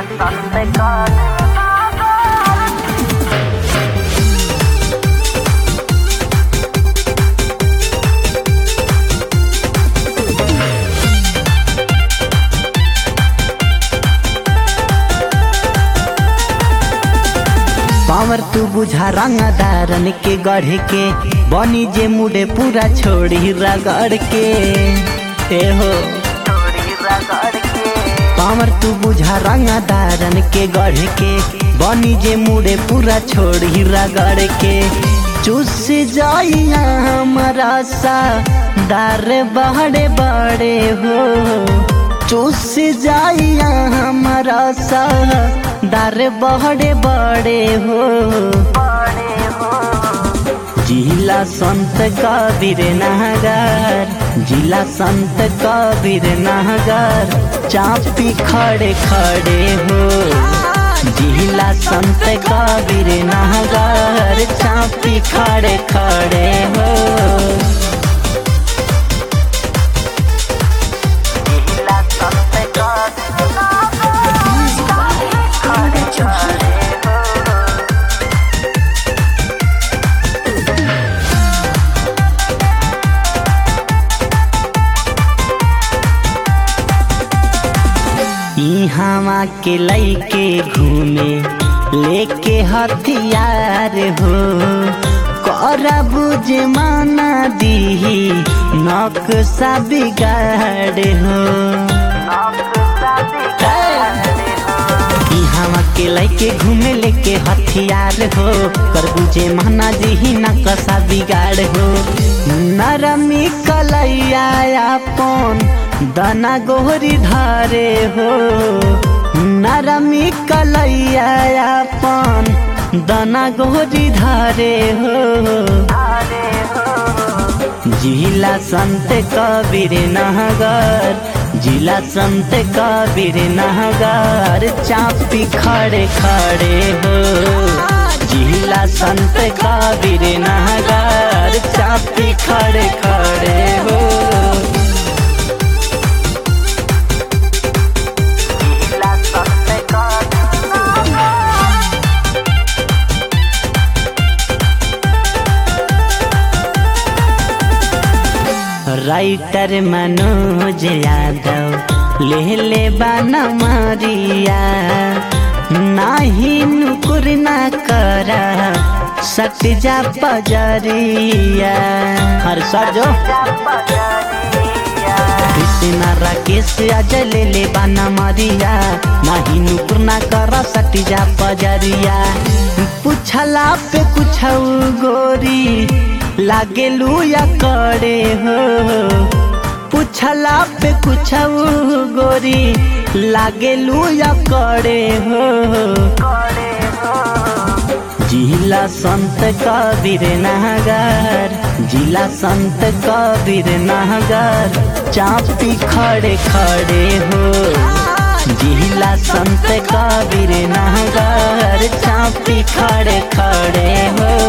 power तू बुझा रंगदारन के गढ़ के बनी जे मुड़े पूरा छोड़ी रगड़ के ए हो पावर तू बुझा रंगदारन के गढ़ के बनी जे मुड़े पूरा छोड़ी रगड़ के चुस जाइया हमारा सा दार बड़े बड़े हो चुस जाइया हमारा सा दार बड़े बड़े हो जिला संत कबीर नगर जिला संत कबीर नगर चापी खड़े खड़े हो जिला संत कबीर नगर चापी खड़े खड़े हो इहावा के लैके घूमे लेके हथियार हो कर बुझ माना दीही नक्शा बिगाड़ हो इहावा के लैके घूमे लेके हथियार हो कर बुझे माना दीही नक्शा बिगाड़ हो नरमी कलैया अपन दाना गोहरी धारे हो नरमी कलैया अपन दाना गोहरी धारे हो जिला संत कबीर नगर जिला संत कबीर नगर चापी खड़े खड़े हो जिला संत कबीर नगर चापी खड़े खड़े हो राइटर मनोज यादव ले ले बाना मारिया नाही नुकुर ना करा सट जा पजरिया हर सर जो कृष्णा राकेश अजय ले ले बाना मारिया नाही नुकुर ना करा सट जा पजरिया पूछला पे कुछ गोरी लागे लुया करे हो पूछला पे कुछ गोरी लागे लुया करे हो जिला संत कबीर नगर जिला संत कबीर नगर चापी खड़े खड़े हो जिला संत कबीर नगर चापी खड़े खड़े हो